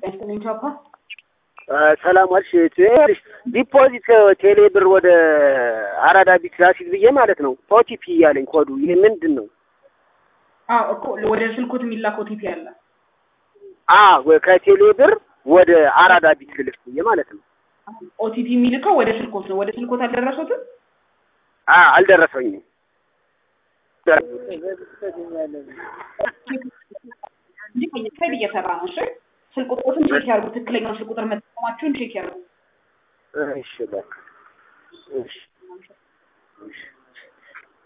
ያስጥልኝ ቻፓ ሰላም ዋልሽ። ዲፖዚት ቴሌ ብር ወደ አራዳ ቢት ላሲል ብዬ ማለት ነው። ኦቲፒ እያለኝ ኮዱ ይህ ምንድን ነው? አዎ እኮ ወደ ስልኮት የሚላክ ኦቲፒ አለ። አዎ ከቴሌ ብር ወደ አራዳ ቢት ልልክ ብዬ ማለት ነው። ኦቲፒ የሚልከው ወደ ስልኮት ነው። ወደ ስልኮት አልደረሱትም? አዎ አልደረሰኝም። ሳይድ እየሰራ ነው። እሺ ስልክ ቁጥሮትን ቼክ ያርጉ። ትክክለኛው ስልክ ቁጥር መጠቀማችሁን ቼክ ያርጉ። እሺ በቃ እሺ እሺ